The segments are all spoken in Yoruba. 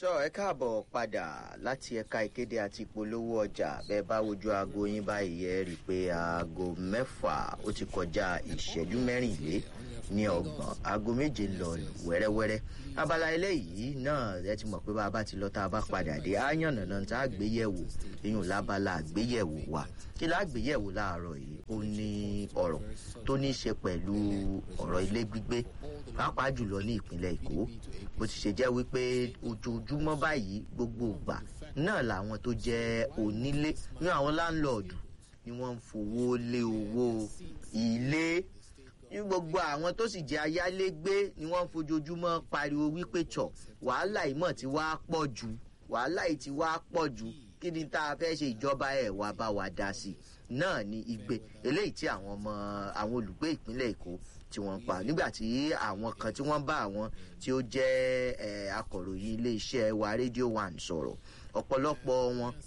tó ẹ káàbọ̀ padà láti ẹ̀ka ìkéde àti ìpolówó ọjà bẹ́ẹ̀ bá wojú aago yín báyìí ẹ rí i pé aago mẹ́fà ó ti kọjá ìṣẹ́jú mẹ́rìnlé ní ọgbọ̀n aago méje lọ wẹ́rẹ́wẹ́rẹ́ abala eléyìí náà ẹ ti mọ̀ pé bá a bá ti lọ tá a bá padà dé á yànnà náà tá a gbé yẹ̀wò eyín lábala àgbéyẹ̀wò wa kí lágbéyẹ̀wò láàárọ̀ yìí ó ní ọ̀rọ̀ tó ní í ṣe pẹ̀lú ọ̀rọ̀ ilé gbígbé pàápàá jùlọ ní ìpínlẹ̀ èkó bó ti ṣe jẹ́ wípé ojoojúmọ́ báyìí gbogbo ìgbà náà làwọn tó jẹ́ onílé ní àwọn láńlọ́ọ̀dù ni wọ́n ń fowó lé owó ilé ní gbogbo àwọn tó sì jẹ́ ayálégbé ni wọ́n ń fojoojúmọ́ pariwo wípé tọ̀ wàhálà ìmọ̀ tí wàá pọ̀ jù wàhálà yìí ti wàá pọ̀ jù kí ni tá a fẹ́ ṣe ìjọba ẹ̀ wá bá wa dá sí i náà ní igbe eléyìí tí àwọn ọmọ àwọn olùgbé ìpínlẹ̀ èkó tí wọ́n pa nígbà tí àwọn kan tí wọ́n bá àwọn tí ó jẹ́ akọ̀ròyìn iléeṣẹ́ wa radio one sọ̀rọ̀ ọ̀pọ̀lọpọ̀ wọn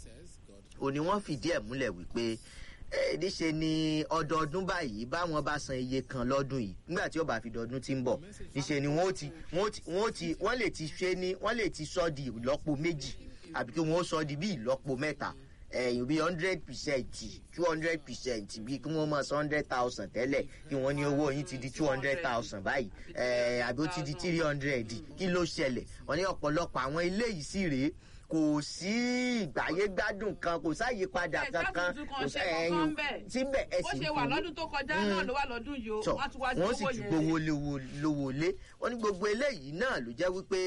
ò ní wọ́n fìdí ẹ̀ múlẹ̀ wípé níṣe ni ọdọọdún báyìí báwọn bá san iye kan lọ́dún yìí nígbà tí ó bá fi dọdún tí ń bọ̀ níṣe ni wọ́n ti wọ́n ti wọ́n lè ti ṣe ní wọ́n lè ti sọ di ìlọ́po méjì àbí kí wọ́n sọ di bí ìlọ́po mẹ́ta ẹ̀yìn bí hundred percent two hundred percent bí kí wọ́n mọ̀ sí hundred thousand tẹ́lẹ̀ kí wọ́n ní owó yín ti di two hundred thousand báyìí àbí ó ti di three hundred kí ló ṣẹlẹ̀ wọ́n ní ọ̀pọ̀lọpọ̀ àwọn ilé yìí sì rèé kò sí ìgbáyé gbádùn kan kò sáyípadà kankan kò sí ẹyin síbẹ̀ ẹ sì ó ṣe wà lọ́dún tó kọjá náà ló wà lọ́dún yìí o wọ́n ti wá wọ́n sì ti gbowó lówó lé wọ́n ní gbogbo eléyìí náà ló jẹ́ wípé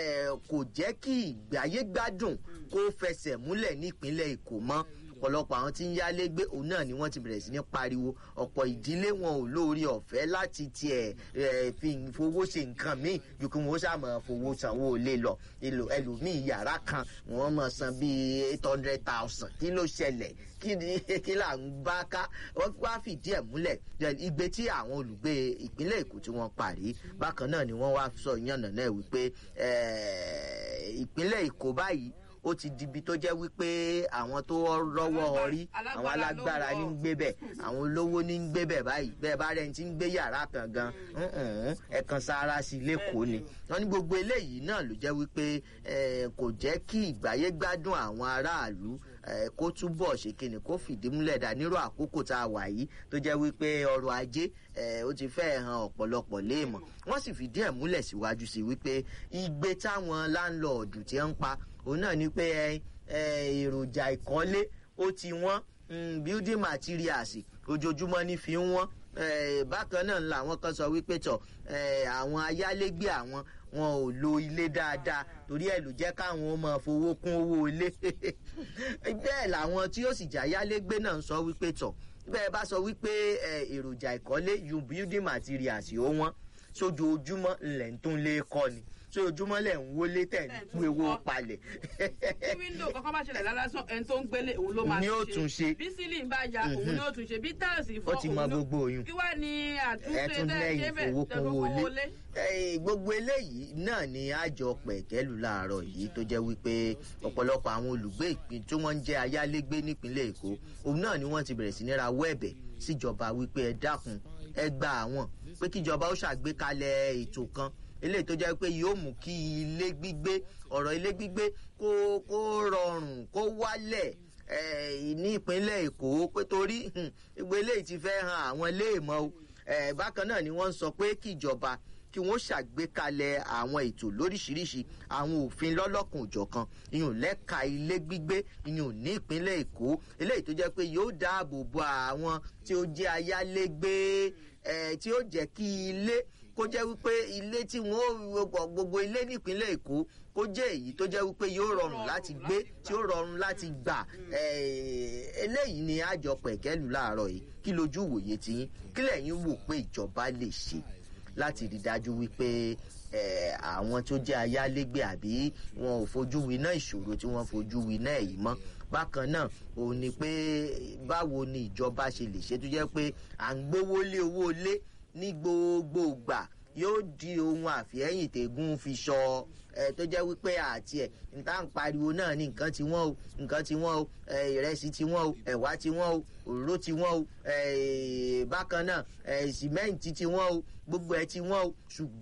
kò jẹ́ kí ìgbáyé gbádùn kó fẹsẹ̀ múlẹ̀ nípínlẹ̀ èkó mọ́ ọ̀pọ̀lọpọ̀ àwọn tí ń yálé gbé òun náà ni wọ́n ti bẹ̀rẹ̀ sí ní pariwo ọ̀pọ̀ ìdílé wọn ò lórí ọ̀fẹ́ láti tiẹ̀ fi fowó ṣe nǹkan míì ju kí wọ́n ṣàmọ̀ fowó sanwó lé lọ èlò ẹlòmíì yàrá kan wọ́n mọ̀ san bíi eight hundred thousand kí ló ṣẹlẹ̀ kí ni kí là ń bá ká wọ́n wá fìdí ẹ̀ múlẹ̀ igbe tí àwọn olùgbé ìpínlẹ̀ èkó tí wọ́n parí bákan náà ni wọ́n wá sọ ìyànnà náà wípé ìpínlẹ̀ èkó báyìí ó ti dibi tó jẹ́ wípé àwọn tó rọ́wọ́ ọrí àwọn alágbára ní ń gbé bẹ̀ àwọn olówó ní ń gbé bẹ̀ báyìí bẹ́ẹ̀ bá rẹ̀ ti ń gbé yàrá kan gan ẹ̀kan sára sí lẹ́kọ̀ọ́ ni wọ́n ní gbogbo eléyìí náà ló jẹ́ wípé kò jẹ́ kí ìgbáyé gbádùn àwọn aráàlú kó túbọ̀ ṣe kíni kó fìdí múlẹ̀ dá nírò àkókò tá a wà yìí tó jẹ́ wípé ọrọ̀ ajé ó ti fẹ́ hàn ọ̀pọ̀lọpọ̀ léèmọ̀ wọ́n sì fìdí ẹ̀ múlẹ̀ síwájú sí wípé igbe táwọn láńlọ́ọ̀dù ti ń pa òun náà ni pé èròjà ìkọ́lé ó ti wọ́n building materials ojoojúmọ́ ní fi ń wọ́n bákan náà làwọn kan sọ wípé tọ̀ àwọn ayálégbé àwọn wọn ò lo ilé dáadáa torí ẹ ló jẹ́ káwọn máa fowó kún owó ilé bẹ́ẹ̀ làwọn tí ó sì jà ayálégbé náà ń sọ wípé tọ̀ bẹ́ẹ̀ bá sọ wípé èròjà ìkọ́lé you building materials ó wọ́n sójoojúmọ́ ńlẹ̀ tó ń lé kọ́ ni tí ojúmọ́ lẹ̀ ń wọlé tẹ̀ ń kú ewo palẹ̀. tí wíńdò kankan bá ṣẹlẹ̀ lálásán ẹni tó ń gbélé òun ló máa ní ó tún ṣe. bí sílì ń bá ya òun ní ó tún ṣe bí táàsì fọ́ ó ti mọ gbogbo oyún. kí wàá ní àtúnṣe ẹtún lẹ́yìn fowókun wọlé. gbogbo eléyìí náà ni àjọ pẹ̀kẹ́lù láàárọ̀ yìí tó jẹ́ wípé ọ̀pọ̀lọpọ̀ àwọn olùgbé ìpín tí wọ́n ń jẹ́ ayálégbé nípínlẹ̀ èkó òun náà ni wọ́n ti bẹ̀rẹ̀ sí ní ra wẹ́ẹ̀bẹ̀ síjọba wípé ẹ dákun ẹ gba àwọn pé kíjọba ó ṣàgbékalẹ̀ ètò kan eléyìí tó jẹ́ pé yóò mú kí ilé gbígbé ọ̀rọ̀ ilé gbígbé kó kó rọrùn kó wálẹ̀ ní ìpínlẹ̀ èkó pé torí gbogbo eléyìí ti fẹ́ han àwọn iléèmọ̀ o bákan náà ni wọ́n ń sọ pé kíjọba kí wọ́n ṣàgbékalẹ̀ àwọn ètò lóríṣiríṣi àwọn òfin lọ́lọ́kùn òjọ̀kan ìyún lẹ́ka ilé gbígbé ìyún ní ìpínlẹ̀ èkó eléyìí tó jẹ́ pé yóò dáàbò bo àwọn tí ó jẹ́ ayálégbé tí ó jẹ́ kí ilé kó jẹ́ wípé ilé tí wọ́n gbogbo ilé nípínlẹ̀ èkó kó jẹ́ èyí tó jẹ́ wípé yóò rọrùn láti gbé tí ó rọrùn láti gbà eléyìí ni àjọ pẹ̀kẹ́lù láàárọ̀ yìí kí lójú wòye tiyín kí lẹ́yìn wò pé ìjọba lè ṣe láti rí dájú wípé àwọn tó jẹ́ ayálégbé àbí wọn ò fojú winá ìṣòro tí wọ́n fojú winá èyí mọ́ bákan náà òun ni pé báwo ni ìjọba ṣe lè ṣe tó jẹ́ pé à ń gbówó lé owó lé ní gbogbo ìgbà yóò di ohun àfihẹ́yìn tẹ̀gùn fi sọ ẹ tó jẹ́ wípé àti ẹ̀ níta ń pariwo náà ní nǹkan tí wọ́n o nǹkan tí wọ́n o ìrẹsì tí wọ́n o ẹ̀wà tí wọ́n o òróró tí wọ́n o bákan náà sìmẹ́ǹtì tí wọ́n o gbogbo ẹ̀ tí wọ́n o ṣùgbọ́n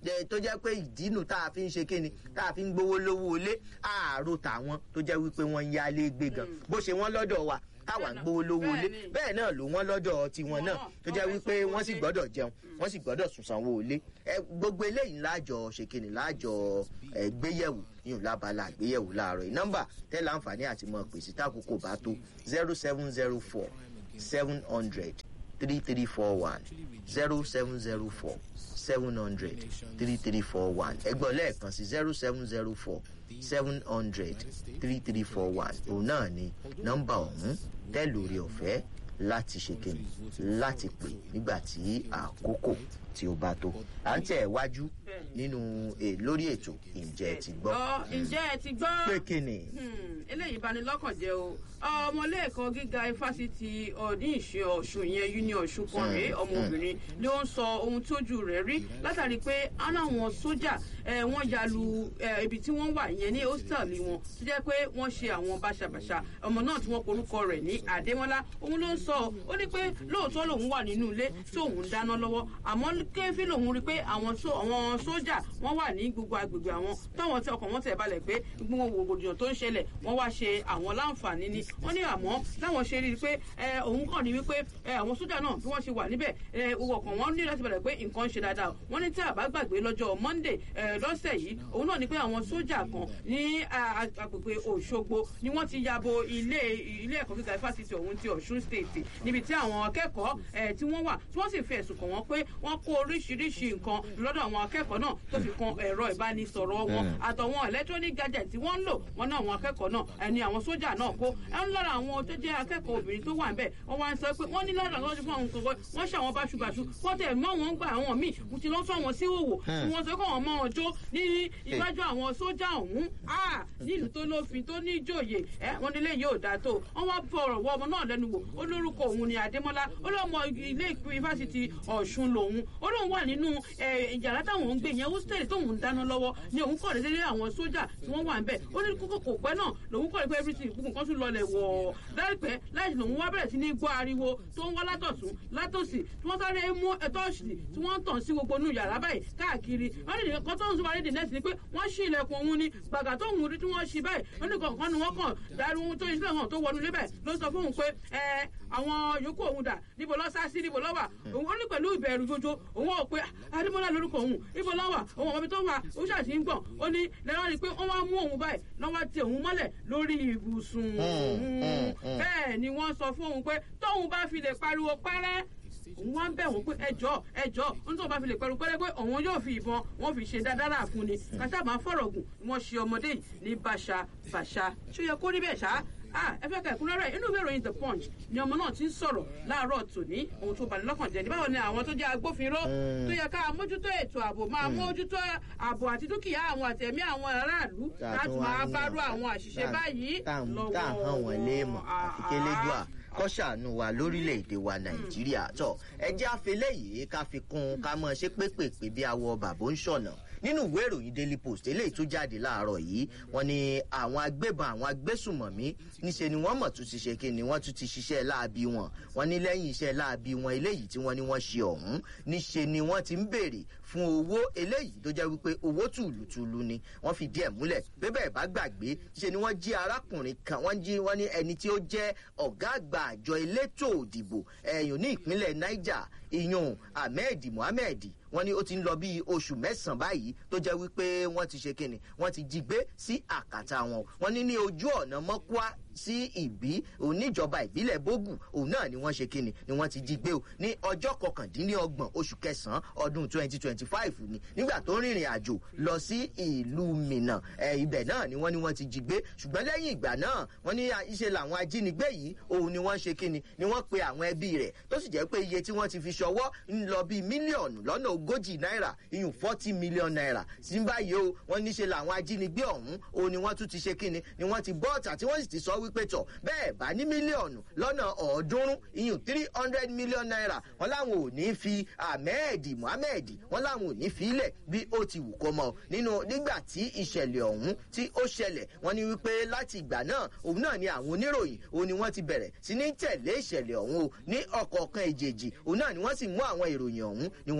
jẹ́- tó jẹ́ pé ìdínú tá a fi ń ṣe kíni tá a fi ń gbowó lówó ilé àárò tàwọn tó jẹ́ wípé wọ́n ń yálé gbé gan bó ṣe wọ́n lọ́dọ̀ wa táwa ń gbowó lówó ilé Bẹ́ẹ̀ ni. bẹ́ẹ̀ náà ló wọ́n lọ́dọ̀ tiwọn náà tó jẹ́ wípé wọ́n sì gbọ́dọ̀ jẹun wọ́n sì gbọ́dọ̀ sùn sanwó ilé ẹ gbogbo eléyìí láàjọ ṣe kíni láàjọ ẹ gbéyẹ̀wò yìí lábala àgbéyẹ̀wò láàárọ̀ yìí nọ́mbà tẹ́ láǹfààní àti mọ̀ pèsè tákòókò bá tó zero seven zero four seven hundred three three four one zero seven zero four seven hundred three three four one ẹgbọ́n lẹ́ẹ̀kan sí zero seven zero four seven hundred three three four one òun náà ni nọ́mbà ọ̀hún tẹ́ lórí ọ̀fẹ́ láti ṣe kíni láti pè nígbà tí àkókò tí ó bá tó à ń tẹ̀ wájú nínú eh, lórí ètò ǹjẹ́ ẹ ti gbọ́ Ọ, ǹjẹ́ ẹ ti gbọ́? pé kíni Hmm, eléyìí bani lọ́kàn jẹ́ o ọmọlẹ́ẹ̀kan gíga ifásitì ọ̀ní ìṣe ọ̀ṣun yẹn union ọ̀ṣun kan rèé ọmọbìnrin ni ó ń sọ ohun tójú rẹ̀ rí látàrí pé aláwọn sójà eh, wọ́n ya lu eh, ibi tí wọ́n wà yẹn ní hostel wọn tó jẹ́ pé wọ́n ṣe àwọn báṣabàṣa ọmọ náà tí wọ́n porúkọ rẹ̀ ní àdémọ́lá òun ló ń sọ ọ́. ó ní pé lóòótọ́ lòun wà nínú ilé tí òun ń dáná lọ́wọ́ àmọ́ kéfì lòun rí pé àwọn só- àwọn sójà wọ́n wà ní gbogbo agbègbè àwọn táwọn tí ọkàn wọn tẹ̀ balẹ̀ pé gbogbo rògbòdìyàn tó ń ṣẹlẹ̀ wọ́n wá ṣe àwọn láǹfààní ni wọ́n ní àmọ́ láwọn ṣe rí i pé ẹ, òun kàn ní wípé ẹ, àwọn sójà náà bí wọ́n ṣe wà níbẹ̀ ẹ, owó ọkàn wọn ní láti balẹ̀ pé nǹkan ń ṣe dáadáa o. wọ́n ní tí àbá gbàgbé lọ́jọ́ monday ẹ, lọ́sẹ̀ yìí òun náà ní pé àwọn sójà kan ní a- a- agbègbè òṣogbo ni wọ́n ti yabo ilé ilé ẹ̀kọ́ gíga fásitì ọ̀hún ti ọ̀ṣun state níbi tí àwọn akẹ́kọ̀ọ́ ẹ̀ tí wọ́n wà tí wọ́n sì fi ẹ̀sùn kàn wọ́n pé wọ́n kó oríṣiríṣi nǹkan lọ́dọ̀ àwọn akẹ́kọ̀ọ́ náà tó fi kan ẹ̀rọ ìbánisọ̀rọ̀ wọn àtọ̀wọn electronic gadget tí wọ́n ń lò wọ́n náà àwọn akẹ́kọ̀ọ́ náà ẹni àwọn sójà náà kó ẹ̀ ń lára àwọn tó jẹ́ akẹ́kọ̀ọ́ obìnrin tó wà ń bẹ̀ wọ́n wá ń sọ pé wọ́n ní lára àwọn tó fún àwọn kọ̀ọ̀kan wọ́n ṣe àwọn báṣubàṣu wọ́n tẹ̀ mọ́ wọn gbà àwọn míì mo ti lọ́ sọ àwọn sí òwò tí wọ́n sọ pé wọ́n mọ́ wọn jó ní iwájú àwọn sójà ọ̀hún Ah, nílùú tó lófin tó ní ìjòyè ẹ wọn nílé yóò dáa tó wọn wá fọ̀rọ̀ wọ ọmọ náà lẹ́nu wò ó lórúkọ òun ni adémọ́lá ó lọ́mọ ilé yunifásitì ọ̀ṣun lòun ó lóun wà nínú ẹ, yàrá táwọn ń gbé yẹn hostel tóun ń dáná lọ́wọ́ ni òun kọ̀ lé àwọn sójà tí wọ́n wà ń bẹ̀ ó ní kókó kò pẹ́ náà lòun kọ̀ lé pé everything gbogbo nǹkan tún lọlẹ̀ wọ̀ láìpẹ́ láì lòun wá bẹ̀rẹ̀ sí ní gbọ́ ariwo tó ń wá látọ̀tún látòsì tí wọ́n sáré mú ẹ̀tọ́ òṣìlì tí wọ́n ń tàn sí gbogbo inú yàrá báyìí káàkiri wọ́n ní nǹkan tó ń sọ wáyé dì nẹ́ẹ̀sì ni pé wọ́n ṣí ilẹ̀kùn òun ni gbàgà tó ń rí tí wọ́n ṣí báyìí wọ́n ní kọ̀ọ̀kan ni wọ́n kàn darí ohun tó ìṣẹ̀lẹ̀ hàn tó wọnú ilé báyìí ló sọ fóun pé ẹ àwọn yòókù òun dà níbo lọ sá sí níbo lọ wà òun ó ní pẹ̀lú ìbẹ̀rù jojo òun ò pé adémọ́lá lórúkọ òun níbo lọ wà òun ọmọbi tó wà ó ṣàṣì ń gbọ̀n ó ní lẹ́wọ́n rí i pé wọ́n wá mú òun báyìí lọ́wọ́ ti òun mọ́lẹ̀ lórí ibùsùn òun bẹ́ẹ̀ ni wọ́n sọ fún òun pé tóun bá fi lè pariwo pẹ́rẹ́ òun wá ń bẹ̀ wọ́n pé ẹjọ́ ẹjọ́ ń tó bá fi lè pẹ̀lú pẹ́rẹ́ pé òun yóò fi ìbọn wọ́n fi ṣe dáadáa fún ni kàtà máa fọ̀rọ̀ gùn wọ́n ṣe ọmọdé yìí ní bàṣà bàṣà ṣó yẹ kó rí bẹ́ẹ̀ ṣá ah ẹ fẹ́ ka ẹ̀kúnrẹ́rẹ́ inú ìwé ìròyìn the punch ni ọmọ náà ti ń sọ̀rọ̀ láàárọ̀ tòní ohun tó bani lọ́kàn jẹ́ ní báwo ni àwọn tó jẹ́ agbófinró tó yẹ ká mójútó ètò ààbò máa mójútó ààbò àti dúkìá àwọn àtẹ̀mí àwọn aráàlú láti máa bárú àwọn àṣìṣe báyìí lọ́wọ́ tá à hàn wọ́n léèmọ̀ àfi kélédùà kọ́ ṣàánú wa lórílẹ̀‐èdè wa nàìjíríà tó ẹjẹ́ àfẹlẹ́ yìí ká fi kún un ká mọ̀ ṣe pépèpé bí awọ bàbá ń ṣọ̀nà nínú ìwé ìròyìn daily post eléyìí tó jáde láàárọ̀ yìí wọ́n ní àwọn agbébọn àwọn agbésùmọ̀mí níṣe ni wọ́n mọ̀ tún ti ṣe kí ni wọ́n tún ti ṣiṣẹ́ láabi wọn wọ́n ní lẹ́yìn iṣẹ́ láabi wọn eléyìí tí wọ́n ní wọ́n ṣe ọ̀hún níṣe ni wọ́n ti ń béèrè fún owó eléyìí tó jẹ́ wípé owó tùlùtùlù ni wọ́n fi díẹ̀ múlẹ̀ pé bẹ́ẹ̀ bá gbàgbé ṣe ni wọ́n jí arákùnrin kan wọ́n jí wọ́n ní ẹni tí ó jẹ́ ọ̀gá àgbà àjọ elétò òdìbò ẹ̀yùn ní ìpínlẹ̀ niger ìyún ahmed mohammed wọ́n ní ó ti ń lọ bíi oṣù mẹ́sàn-án báyìí tó jẹ́ wípé wọ́n ti ṣe kíni wọ́n ti jí gbé sí àkàtà wọn wọ́n ní ní ojú ọ̀nà mọ́kúá sí ìbí oníjọba ìbílẹ̀ bógù òun náà ni wọ́n ṣe kíni ni wọ́n ti jí gbé o ní ọjọ́ kọkàndínlọ́gbọ̀n oṣù kẹsàn-án ọdún twenty twenty five ni nígbà tó rìnrìn àjò lọ sí ìlú mìnà ẹ ibẹ̀ náà ni wọ́n ní wọ́n ti jí gbé ṣùgbọ́n lẹ́yìn ìgbà náà wọ́n ní iṣẹ́ làwọn ajínigbé yìí òun ni wọ́n ṣe kíni ni wọ́n pe àwọn ẹbí rẹ̀ tó sì jẹ́ pé iye tí wọ́n ti fi ṣọwọ́ ń lọ bíi mílíọ̀nù lọ́nà ogójì náírà iyùn forty million naira sí báyìí o wọ́n níṣe làwọn ajínigbé ọ̀hún òun ni wọ́n tún ti ṣe kíni ni wọ́n ti bọ́ọ̀tà tí wọ́n sì ti sọ wípé tọ̀ bẹ́ẹ̀ bá ní mílíọ̀nù lọ́nà ọ̀ọ́dúnrún iyùn three hundred million naira wọ́n láwọn ò ní fi ahmed mohammed wọ́n láwọn ò ní fi ilẹ̀ bí ó ti wù kó mọ́ nínú nígbà tí ìṣẹ̀lẹ̀ ọ̀hún tí ó ṣẹlẹ̀ wọ́n ní wípé láti ìgbà náà òun náà ni àwọn oníròyìn òun ni wọ́n ti bẹ̀rẹ̀ sí ní tẹ̀lé ìṣẹ̀lẹ̀ ọ̀hún o ní ọ̀kọ̀ọ̀kan èjèèjì òun náà ni wọ́n sì mú àwọn ìròyìn ọ̀hún ni wọ́n mú jáde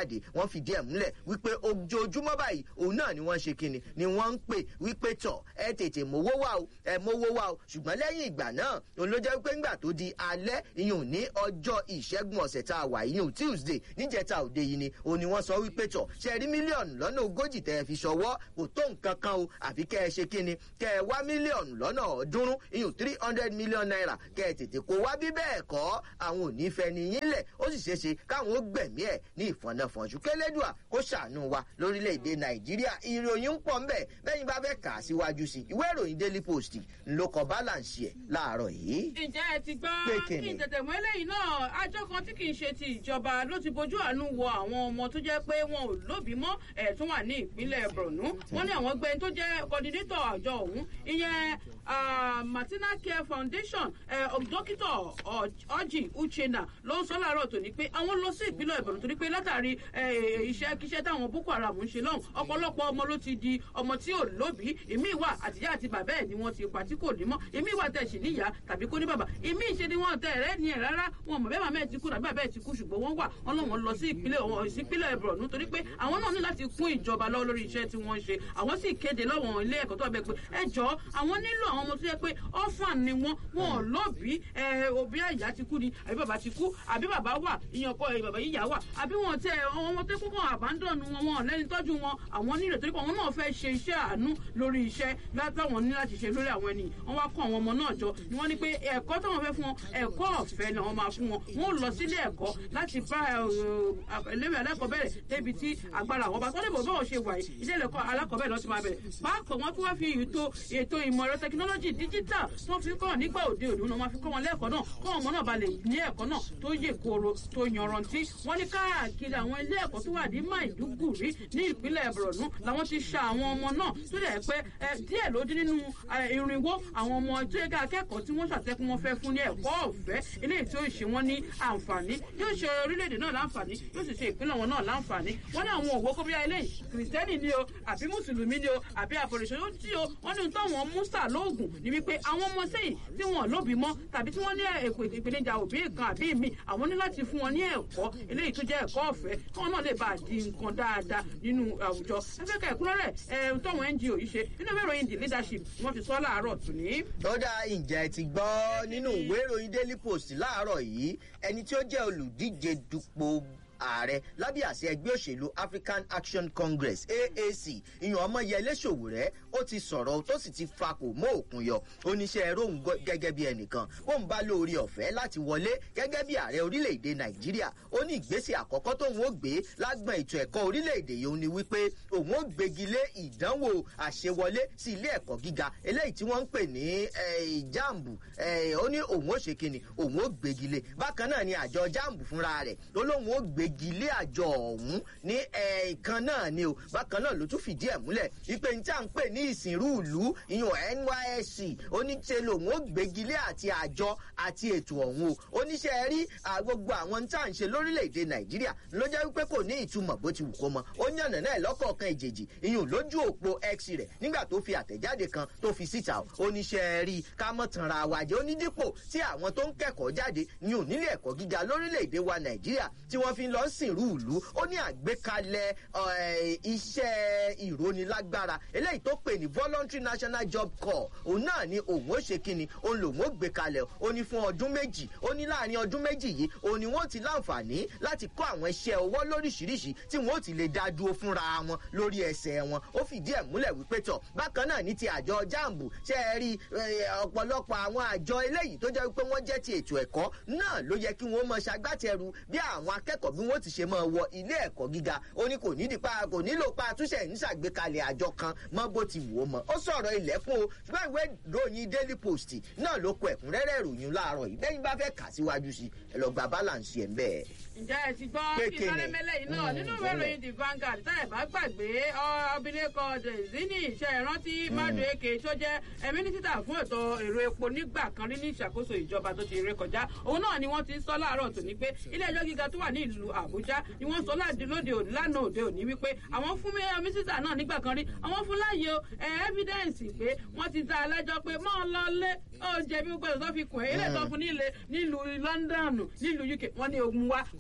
jáde wọ́n fìdí ẹ̀ múlẹ̀ wípé ojoojúmọ́ báyìí òun náà ni wọ́n ṣe kíni ni wọ́n ń pè wípé tọ̀ ẹ tètè mówó wá o ẹ mówó wá o ṣùgbọ́n lẹ́yìn ìgbà náà òun ló jẹ́ wípé ńgbà tó di alẹ́ ìyún ní ọjọ́ ìṣẹ́gun ọ̀sẹ̀ tá a wà ìyún tuesday níjẹta òde yìí ni òun ni wọ́n sọ wípé tọ̀ ṣe rí mílíọ̀nù lọ́nà ogójì tẹ́ ẹ fi ṣọwọ́ kò tó nǹkan kan o àfi kẹ́ ẹ ṣe kíni kẹ́ ẹ wá mílíọ̀nù lọ́nà ọ̀ọ́dúnrún ìyún three hundred million naira kẹ́ ẹ tètè kó wá bí bẹ́ẹ̀ kọ́ àwọn ò ní fẹ́ ni yín lẹ̀ ó sì ṣeé ṣe káwọn ó gbẹ̀mí ẹ̀ ní ìfọ̀nàfọ̀nṣù kẹlẹ́dùà kó ṣàánú wa lórílẹ̀‐èdè nàìjíríà ìròyìn ń pọ̀ ńbẹ̀ bẹ́yìn bá fẹ́ kà á síwájú sí ìwé ìròyìn daily post ló kọ balance ẹ̀ láàárọ̀ yìí. ǹjẹ́ ẹ ti gbọ́ Pé kí kíni? n tètè mọ́ eléyìí náà àjọ kan tí kì í ṣe ti ìjọba ló ti bójú àánú wo àwọn ọmọ tó jẹ́ pé wọn ò lóbi mọ́ ẹ̀ tún wà ní ìpínlẹ̀ borno wọ́n ní àwọn gbẹ́ni tó jẹ́ coordinator àjọ ọ̀hún ìyẹn ah, martina care foundation eh, dókítà ọjì uchenna ló ń sọ láàárọ̀ tòní pé àwọn lọ sí ìpínlẹ̀ borno torí pé látàrí eh, iṣẹ́ kíṣẹ́ táwọn boko haram ń ṣe lọ́hùn ọ̀pọ̀lọpọ̀ ọmọ ló ti di ọmọ tí ò lóbi ìmí ìwà àtìyá àti bàbá ẹ̀ ni wọ́n ti pa tí kò ní mọ́ ìmí ìwà tẹ̀ sí níyà tàbí kó ní bàbá ìmí ìṣe ni wọ́n tẹ̀ rẹ́ ni ẹ̀ rárá wọn mọ̀ bẹ́ẹ̀ màmá ẹ̀ ti kú tàbí bàbá ẹ̀ ti kú ṣùgbọ́n wọ́n wà wọ́n lọ́wọ́ lọ sí ìpínlẹ̀ wọn ìsípínlẹ̀ borno torí pé àwọn náà ní láti kún ìjọba lọ́wọ́ lórí iṣẹ́ tí wọ́n ń ṣe àwọn sì kéde lọ́wọ́ ilé ẹ̀kọ́ tó wà bẹ́ẹ̀ pé ẹ jọ àwọn nílò àwọn ọmọ tó yẹ pé ọ́fàn ni wọ́n wọn ò lóbi ẹ òbí àyà ti kú ni àbí bàbá ti kú àbí bàbá wà ìyàn ọkọ ẹ bàbá yíyà wà àbí wọn tẹ àwọn ọmọ tó kúkọ àbádọ́nu wọn wọn lẹ́ni tọ́jú wọn àwọn nílò torí pé àwọn náà fẹ́ ṣe iṣẹ́ àánú lórí iṣẹ́ látàwọn ní láti ṣe lórí àwọn ènìyàn wọn wá kó àwọn ọmọ náà jọ ni wọ́n ní pé ẹ̀kọ́ táwọn fẹ́ fún wọn ẹ̀kọ́ ọ̀fẹ́ ni àwọn máa fún wọn wọn ò lọ sílé ẹ̀kọ́ láti bá ẹlẹ́wẹ̀ alákọ̀ọ́bẹ̀rẹ̀ débi tí agbára àwọn bá tó lè bọ̀ bọ́ọ̀ ṣe wà yìí ilé ẹ̀kọ́ alákọ̀ọ́bẹ̀rẹ̀ lọ́ọ́ ti máa bẹ̀rẹ̀ bákan wọn tún wá fi ètò ètò ìmọ̀ ẹ̀rọ tẹkinọ́lọ́jì díjítà tó fi kọ́ nígbà òde òde òun máa fi kọ́ wọn lẹ́ẹ̀kọ́ náà kọ́ ọmọ náà balẹ̀ ní ẹ̀kọ́ náà tó yè kooro tó yanrantí wọ́n ní káàkiri àwọn ilé ẹ̀kọ́ tó wà ní maiduguri ní ìpínlẹ̀ borno làwọn ti ṣa àwọn ọmọ náà tó dẹ̀ pé ẹ, díẹ̀ ló dín nínú ẹ, irinwó àwọn ọmọ tó yẹ ká akẹ́kọ̀ọ́ tí wọ́n ṣàtẹ́kùn wọn fẹ́ fún ní ẹ̀kọ́ ọ̀fẹ́ eléyìí tí ó ṣe wọ́n ní àǹfààní yóò ṣe orílẹ̀-èdè náà láǹfààní yóò sì ṣe ìpínlẹ̀ wọn náà láǹfààní wọ́n ní àwọn òwò kóbíyá eléyìí kìrìsìtẹ́nì ni o àbí mùsùlùmí ni o àbí àfọ̀rẹ̀ṣẹ̀ ó tí o wọ́n ní táwọn musa lóògùn ní wípé àwọn ọmọ sẹ́yìn tí wọ́n lóbi mọ́ tàbí tí wọ́n ní èpè ìpèníjà òbí kan àbí mi àwọn ní láti fún wọn ní ẹ̀kọ́ eléyìí tó jẹ́ ẹ̀kọ́ ọ̀fẹ́ kí wọ́n náà lè bá a di nǹkan dáadáa nínú àwùjọ ẹgbẹ́ kẹ̀kúnrẹ́rẹ́ ẹ̀ táwọn ngo yìí ṣe nínú ìwé ìròyìn the leadership ni wọ́n ti sọ láàárọ̀ tòní. ó dá ìjẹ́ ti gbọ́ nínú ìwé ìròyìn daily post láàárọ̀ yìí ẹni tí ó jẹ́ olùdíje dupò ààrẹ lábẹ́ àṣẹ ẹgbẹ́ òṣèlú african action congress aac ìyàn ọmọyẹlé ṣòwòrẹ́ ó ti sọ̀rọ̀ tó sì ti fakò mọ́ òkun yọ oníṣẹ́ ẹ̀rọ òun gọ́- gẹ́gẹ́ bí ẹnìkan ó ń bá lórí ọ̀fẹ́ láti wọlé gẹ́gẹ́ bí ààrẹ orílẹ̀-èdè nàìjíríà ó ní ìgbésẹ̀ àkọ́kọ́ tóun ó gbé lágbọ̀n ètò ẹ̀kọ́ orílẹ̀-èdè yìí ó ní wípé òun ó gbégi lé ìdánwò àṣewọlé sí ilé ẹ̀kọ́ gíga eléyìí tí wọ́n ń pè ní eh, jambu eh, ó ní òun ó ṣe kíni òun ó gbégi lé bákan náà ni àjọ jambu fúnra rẹ̀ ló lóun ó gbégi lé àjọ ọ̀hún ní ẹ̀ẹ̀kan náà ni o bákan náà ló tún fìdí ẹ̀ múlẹ̀ wípé ní tí à ń pè ní ìsìnrú ìlú ìyún nysc oníṣe lòun ó gbégi lé àti àjọ àti ètò ọ̀hún o oníṣẹ́ rí à, gbogbo àwọn tí à ń ṣe lórílẹ̀‐èdè nàìjíríà ló jẹ́ wípé kò ní ìtumọ̀ bó ti wù kó mọ ó yànnà náà lọ́kọ̀ọ̀kan ìjèjì ìyún lójú òpó x rẹ̀ nígbà tó fi àtẹ̀jáde kan tó fi síta o oníṣẹ́ rí ká mọ̀ tanra wa jẹ́ onídìpọ̀ tí àwọn tó ń kẹ́kọ̀ọ́ jáde ní onílé ẹ̀kọ́ gíga lórílẹ̀‐èdè wa nàìjíríà tí wọ́n fi lọ sìnrú ìlú ó ní àgbékalẹ̀ eh, iṣẹ́ ìrónilágbára eléyìí tó pè ní voluntary national job corps òun náà ni òun ó ṣe kíni òun lòun ó gbé kalẹ̀ ó ní fún ọdún méjì ó ní láàrin ọdún méjì yìí òun ni wọ́n ti láǹfààní láti kọ́ àwọn iṣẹ́ ọwọ́ lóríṣiríṣi tí wọ́n ó ti lè dá dúró fúnra wọn lórí ẹsẹ̀ wọn ó fìdí ẹ̀ múlẹ̀ wípé tọ̀ bákan náà ní ti àjọ jambu ṣe é rí eh, ọ̀pọ̀lọpọ̀ àwọn àjọ eléyìí tó jẹ́ wípé wọ́n jẹ́ ti ètò ẹ̀kọ́ náà ló yẹ kí wọ́n mọ ṣagbátẹrù bí àwọn akẹ́kọ̀ọ́ bí wọ́n ti ṣe máa wọ ilé ẹ̀kọ́ gíga ó ní kò nídìí pa kò nílò pa àtúnṣe ń ṣàgbékalẹ̀ àjọ kan mọ́ bó ti wù ó mọ́ ó sọ̀rọ̀ ilẹ̀kùn o ṣùgbọ́n ìwé ìròyìn daily post náà ló kọ ẹ̀kúnrẹ́rẹ́ ìròyìn láàárọ̀ yìí bẹ́ẹ̀ ni bá fẹ́ kà síwájú sí ẹ lọ gba balance ẹ̀ ń bẹ́ẹ̀. ǹjẹ́ ẹ ti gbọ́ Pé kí kíni? sáré mẹ́lẹ̀ yìí náà Mm, nínú ìwé bọ́lẹ̀. ìròyìn the Vanguard tá ẹ̀ bá gbàgbé ọ- abilékọ dezini iṣẹ́ ìrántí madu eke tó jẹ́ ẹ, mínísítà fún ètò èrò epo nígbà kan rí ní ìṣàkóso ìjọba tó ti ré kọjá òun náà ni wọ́n ti sọ láàárọ̀ tòní pé ilé ẹjọ́ gíga tó wà ní ìlú àbújá ni wọ́n sọ láti lóde òní lánàá òde òní wípé àwọn fún mi- mínísítà náà nígbà kan rí àwọn fún láàyè o ẹ evidence pé wọ́n ti ta alájọ pé mọ́ ọ lọ lé ó jẹ̀bi gbogbo ẹ̀ tó fi kùn ẹ́ ilé ìtọ́ fún nílé nílùú london nílùú uk wọ́n ní ogun wa kó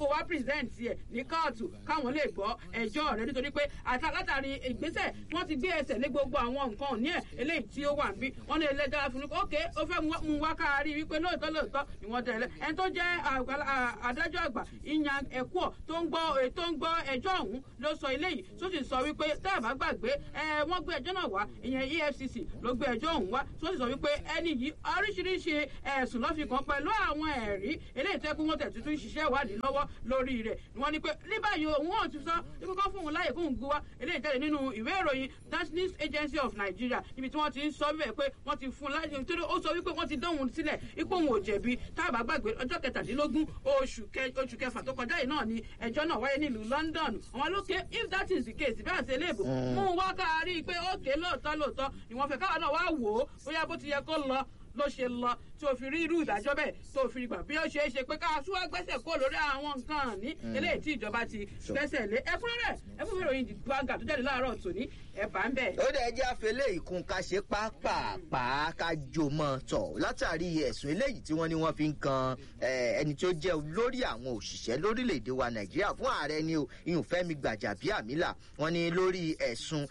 wá present ẹ̀ ní kóòtù káwọn lè gbọ́ ẹjọ́ rẹ̀ nítorí pé àtà látàrí ìgbésẹ̀ wọ́n ti gbé ẹsẹ̀ lé gbogbo àwọn nǹkan òní ẹ̀ eléyìí tí ó wà ń bí wọ́n ní ilé ẹjọ́ fún un ok ó fẹ́ mú wá kárí wípé lóòótọ́ lóòótọ́ ni wọ́n tẹ̀lé ẹni tó jẹ́ adájọ́ àgbà ìyàn ẹ̀kọ́ tó ń gbọ́ tó ń gbọ́ ẹjọ́ ọ̀hún ló sọ eléyìí tó sì sọ wípé tá a bá gbàgbé ẹ wọ́n gbé ẹjọ́ náà wá ìyẹn efcc ló gbé ẹjọ́ ọ̀hún wá tó sì sọ wípé ẹni yìí oríṣiríṣi ẹ̀sùn ló fi kàn pẹ̀lú àwọn ẹ̀rí eléyìí tẹ́ kí wọ́n tẹ̀ tuntun ṣiṣẹ́ ìwádìí lọ́wọ́ lórí rẹ̀ wọ́n ní pé ní báyìí òun ò ti sọ ibi kan fún òun láyè kóun gbé wá eléyìí jáde nínú ìwé ìròyìn national agency of nigeria níbi tí wọ́n ti ń sọ bẹ́ẹ̀ pé wọ́n ti fún un láyè nítorí ó sọ wípé wọ́n ti dánwò sílẹ̀ ipò òun ò jẹ̀bi tá a bá gbàgbé ọjọ́ kẹtàdínlógún oṣù kẹfà tó kọjá yìí náà ni ẹjọ́ náà wáyé nílùú london àwọn lókè if that is the case bí àṣẹ léèbù mú un wá kárí pé ókè lóòótọ́ lóòótọ́ ni wọ́n fẹ́ káwọn náà wá wò ó bóyá bó ti yẹ kó lọ ló ṣe lọ tí o fi rí irú ìdájọ́ bẹ́ẹ̀ tó fi gbà bí ó ṣe é ṣe pé ká súwá gbẹ́sẹ̀ kó lórí àwọn nǹkan ní eléyìí tí ìjọba ti gbẹ́sẹ̀ lé ẹkúnrẹ́rẹ́ ẹkún ìròyìn gbàgà tó jáde láàárọ̀ tòní ẹ̀bà ń bẹ̀. ó dẹ̀ jẹ́ àfẹlẹ́ ìkun ká ṣe pápápá ká jò mọ́ tọ̀ látàrí ẹ̀sùn eléyìí tí wọ́n ní wọ́n fi ń kan ẹni tó jẹ́ olórí àwọn òṣìṣẹ́ lórílẹ̀‐èdè wa nàìjíríà fún ààrẹ ni o ìyún fẹ́mi gbàjàbíàmílà wọ́n ní lórí ẹ̀sùn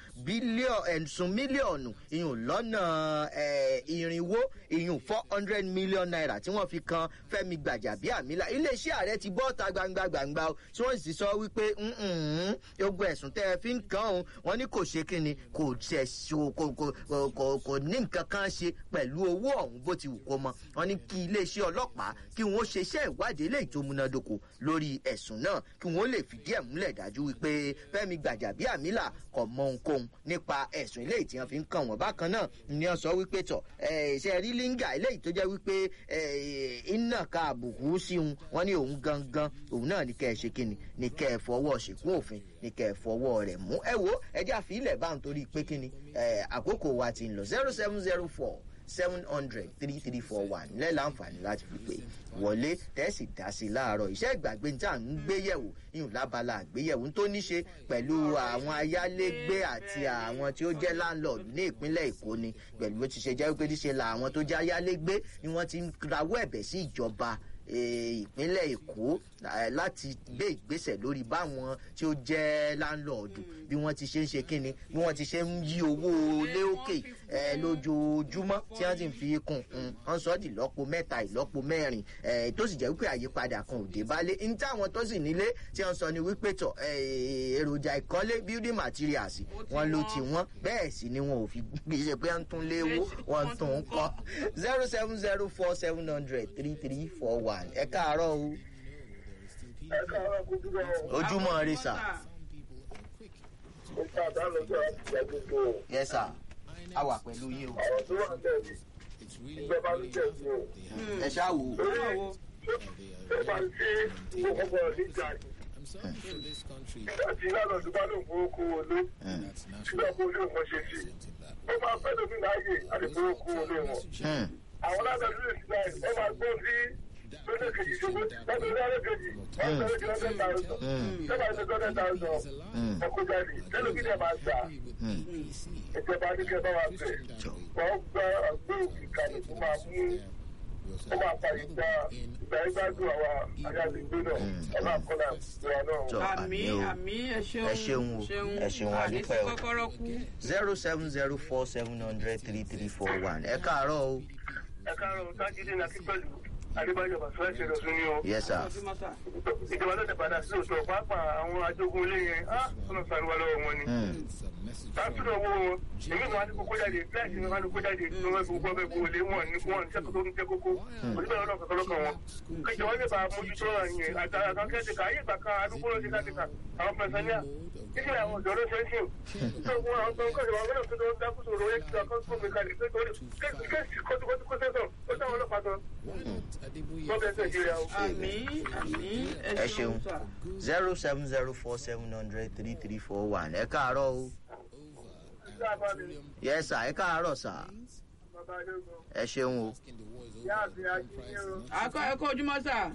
mílíọ̀nù ìyún lọ́nà irinwó ìyún four hundred million naira tí wọ́n fi kan fẹ́mi gbàjàbíàmílà iléeṣẹ́ ààrẹ ti bọ́ ta gbangba gbangba o tí wọ́n sì sọ wípé ogun ẹ̀sùn tẹ́ ẹ fi ń kan òun wọ́n ní kò ṣe kíni kò ṣe kò kò kò kò ní nǹkan kan ṣe pẹ̀lú owó ọ̀hún bó ti wù kó mọ wọ́n ní kí iléeṣẹ́ ọlọ́pàá kí wọ́n ṣe iṣẹ́ ìwádìí eléyìí tó múnádóko lórí ẹ̀sùn náà kí wọ́n lè fìdí ẹ̀ múlẹ̀ dájú wípé fẹ́mi gbàjàbíàmílà kò mọ ohunkóhun nípa ẹ̀sùn eléyìí tí wọ́n fi ń kàn wọ́n bákan náà ni wọ́n sọ wípé tọ̀ ṣe rí língà eléyìí tó jẹ́ wípé iná ka àbùkù sí òun wọ́n ní òun gangan òun náà ní kẹ́ ẹ ṣe kíni ní kẹ́ ẹ fọwọ́ ṣèkú òfin ní kẹ́ ẹ fọwọ́ rẹ̀ mú ẹ wo ẹjẹ́ àfihìlẹ̀ bá ń torí pé kíni àkókò wa ti ń lọ zero seven zero four seven hundred three three four one lẹ́la àǹfààní láti fi pè wọlé tẹ́sí dá sí i láàárọ̀ iṣẹ́ ìgbàgbé tá à ń gbé yẹ̀wò yìí lábala àgbéyẹ̀wò tó ní ṣe pẹ̀lú àwọn ayálégbé àti àwọn tí ó jẹ́ landlord ní ìpínlẹ̀ èkó ni pẹ̀lú bó ti ṣe jẹ́ pé níṣe la àwọn tó jẹ́ ayálégbé ni wọ́n ti ń rawọ́ ẹ̀bẹ̀ sí ìjọba ìpínlẹ̀ èkó láti gbé ìgbésẹ̀ lórí báwọn tí ó jẹ́ láńlọ́ọ̀dù bí wọ́n ti ṣe ń ṣe kíni bí wọ́n ti ṣe ń yí owó lé òkè lójoojúmọ́ tí wọ́n sì ń fi kún un wọ́n sọ ọ́ di ìlọ́po mẹ́ta ìlọ́po mẹ́rin tó sì jẹ́ wípé àyípadà kan ò dé bálé ní táwọn tó sì nílé tí wọ́n sọ ni wípé tọ̀ èròjà ìkọ́lé building materials wọn ló ti wọ́n bẹ́ẹ̀ sì ni wọn ò fi gbèsè pé wọ́n tún léwó wọ́n tún ń kọ́ zero seven zero four seven hundred three three four one ẹ káàárọ̀ o ojúmọ́ rí sà. yes sir a wà pẹ̀lú yín o. ọ̀rọ̀ tó wà bẹ́ẹ̀ ni ìjọba ló jẹ́ sí o. ẹ ṣáà wò ó. ó máa ń ṣe gbogbo ọ̀rọ̀ níjà yìí. àti ìlànà ìdúgbà ló ń fowó kó o ló ṣùgbọ́n kó o lè wọ́n ṣe sí. ó máa fẹ́ lómi láàyè àti fowó kó o lè wọ́n. àwọn alábẹ̀rẹ̀ lè ṣe báyìí ó máa gbọ́ sí lọ́dọ̀ kejì ṣubú lọ́dọ̀ lọ́dọ̀ kejì wọ́n sọ lójú ọdẹ tààrùn sọ́dọ̀ àti ọdẹ tààrùn ẹ̀kọ́ jáde tẹ́lẹ̀ kí ni ẹ̀ máa gbà ìjọba ní kí ẹ bá wa bẹ̀ wọ́n gba àgbé òkè kalẹ̀ tó máa mú ó máa fa ìgbà ìgbà ìgbádùn àwa ayálégbé náà ẹ máa kọ́ náà ìgbéra náà. àmì àmì ẹ ṣeun ẹ ṣeun o ẹ ṣeun àdúpẹ́ o kọ́kọ́rọ́ kú. zero seven zero four seven hundred three three four one ẹ káàárọ̀ o. ẹ káàárọ̀ tájídé náà kí pẹ̀lú adébáyọ̀ bàtúwẹ̀ ṣe lọ́sùn ní o. yes sir. ìjọba ló ti padà sí òótọ́ pàápàá àwọn ajógun ilé yẹn á ọ̀nà sàrúwá lọ́wọ́ wọn ni. sàtúndọ̀ owó wọn èmi kan á ní kókó jáde fíláìsì mi kan á ní kókó jáde ní wọn gbogbo ọbẹ̀ gbogbo lé wọn ní wọn ní sẹ́kọ̀ọ́ tó ń jẹ́ kókó òṣìṣẹ́ ọlọ́run kankan lọ́kàn wọn. kéjọ wọn lè bá mójútó ọ̀rọ̀ yẹn àtàrà kan kẹ́tẹ̀ka ayé ìgbà kan adúgbò ló ti kẹ́tẹ̀ka àwọn pẹ̀sánìà títí àwọn ọ̀dọ́ ló ṣe ń sìn. tó wọn àwọn tó ń kọ́ ìwà gbọ́dọ̀ tó tó ń dákú sòrò yẹn ti ọkọ̀ tó mi kalẹ̀ pé torí kéèsì kọ́tùkọ́tù kó sẹ́sọ̀ ó sáwọn ọlọ́pàá tán. wọ́n bẹ̀ nàìjíríà o. àmì àmì ẹ ṣeun zero seven zero four seven hundred three three four one ẹ káàárọ̀ o. yes sir ẹ káàárọ̀ sir ẹ ṣeun o. akọ ẹ kó ojúmọ́ sà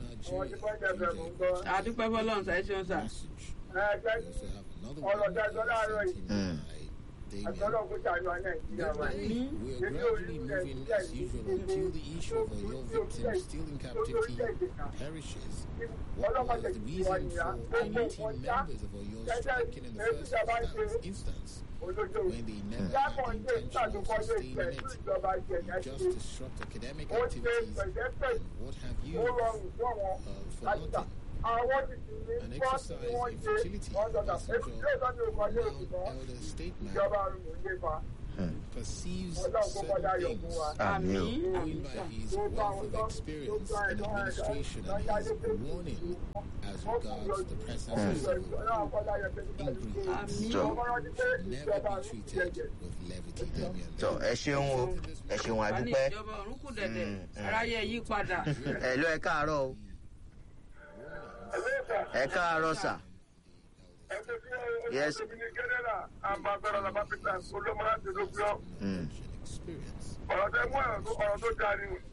àdúpẹ́ fọlọ́run sà ẹ ṣeun sà. ọ̀rọ̀ dájọ́ láàárọ̀ yìí àtọ́lọ́ kó ṣàánú wa nàìjíríà wa yìí. We are gradually moving as usual until the issue of your victims still in captivity perishes. What was the reason for committee members of Oyo striking in the first instance, instance when they never had the intention of sustaining it? You just disrupt academic activities and what have you ó rọrùn fún àwọn uh, for láti gbà. nothing. àwọn ti sì ní An bọ́ọ̀sì exercise tí wọ́n in ṣe fertility, wọ́n dọ̀dà messenger, èkúté ìtọ́jú òkan ní oṣù loud kan elder statesman ìjọba àrùn ò lè fa perceives ọlọ́run kó kọjá certain yọ̀ fún things wa. àmì o going by his wealth of experience in administration and his warning as regards the presence of civil increase tó never be treated with levity, Damien. tó ẹ ṣeun o ẹ ṣeun a ní àdúpẹ́ ìjọba ọ̀run kù dẹ̀dẹ̀ aráyé yí padà. ẹ lọ ẹ káàárọ̀ o ẹ káàárọ̀ sà Yes. Mm. Experience. ọ̀rọ̀ tẹ mú ọ̀rọ̀ tó dáa ni